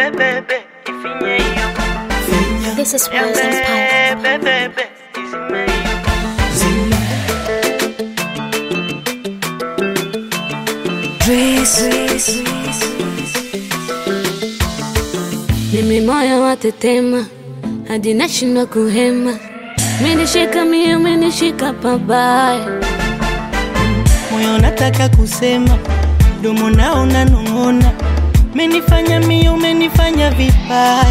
bebe, ifinye hiyo. This is Ya Wills Inspired. bebe, bebe, izime hiyo. Mimi moyo watetema hadi nashindwa kuhema, menishika mie, menishika pabaya. moyo nataka kusema, domo nao unanong'ona, menifanya mio, umenifanya vibaya.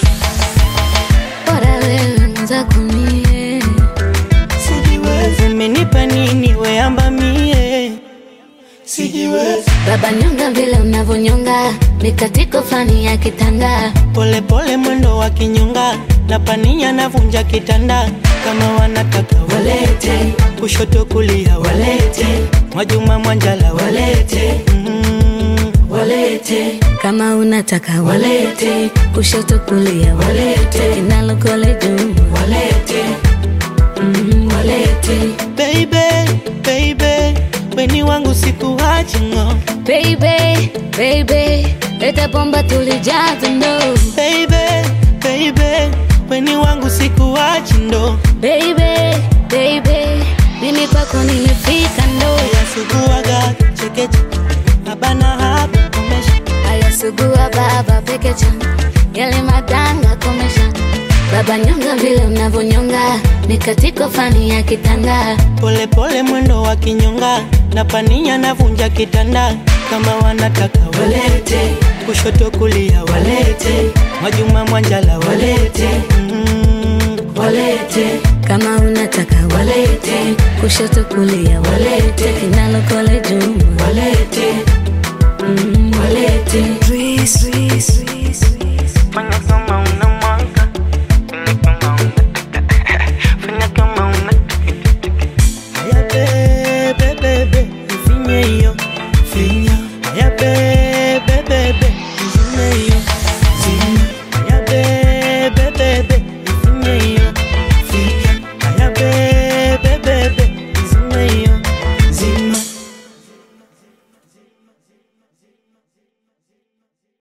Bora wewe mwenzako mie, Sijiwezi, umenipa nini weamba mie? Sijiwezi, baba nyonga vile unavyonyonga, mikatiko fani ya kitanda. pole pole mwendo wa kinyonga, na pania navunja kitanda, kama wanataka walete, kushoto kulia walete, Mwajuma Mwanjala walete, mm, walete Kama unataka walete, kushoto kulia walete, kinalokole juu walete mm, walete. Baby, baby, weni wangu sikuachi ngo Baby, baby, leta bomba tulijaza ndo. Baby, baby, weni wangu sikuachi ndo Baby, baby, mimi kwako nimefika ndo. Yasuguaga chekeche Abana hapa komesha Aya sugua baba pekecha, yale madanga komesha. Baba nyonga vile unavyonyonga, mikatiko fani ya kitanda. Pole pole mwendo wa kinyonga Na pania navunja kitanda Kama wanataka walete Kushoto kulia walete Mwajuma Mwanjala walete mm, walete Kama unataka walete, kushoto kulia walete, kinalokole juu walete mm, walete.